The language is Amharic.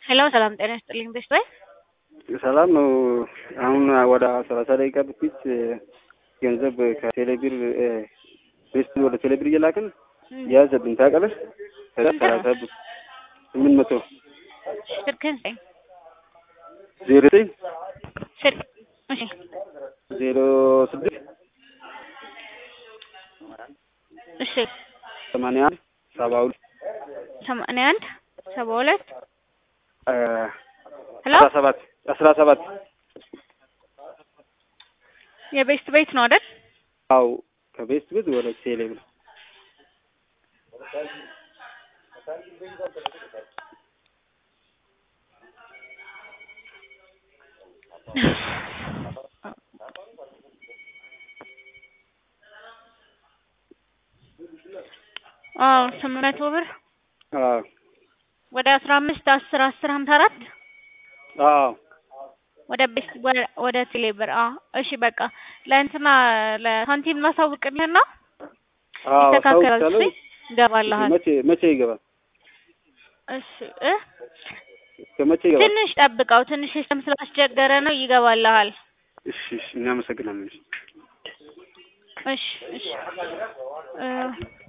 ሄሎ ሰላም ጤና ይስጥልኝ ቤስት ወይ ሰላም ነው። አሁን ወደ ሰላሳ ደቂቃ በፊት ገንዘብ ከቴሌብር ቤስት ወደ ቴሌብር እየላክን ያዘብን ታውቃለህ። ሰላሳ ብር ስምንት መቶ ስልክህን ስጠኝ። ዜሮ ዘጠኝ ስልክ እሺ ዜሮ ስድስት እሺ ሰማንያ አንድ ሰባ ሁለት ሰማንያ አንድ ሰባ ሁለት ሄሎ አስራ ሰባት አስራ ሰባት የቤስት ቤት ነው አይደል? አው ከቤስት ቤት ወደ ቴሌብር አዎ ስምንት መቶ ብር አዎ ወደ አስራ አምስት አስር አስር ሀምሳ አራት አዎ ወደ ቤስት ወደ ቴሌብር አዎ እሺ በቃ ለእንትና ለሳንቲም ማሳውቅልህና አዎ ይስተካከላል አሳውቅሻለሁ። እሺ ይገባልሃል መቼ መቼ ይገባል? እሺ እ እስከ መቼ ይገባል? ትንሽ ጠብቀው ትንሽ ሲስተም ስላስቸገረ ነው ይገባልሃል እሺ እሺ እናመሰግናለን። እሺ እሺ እ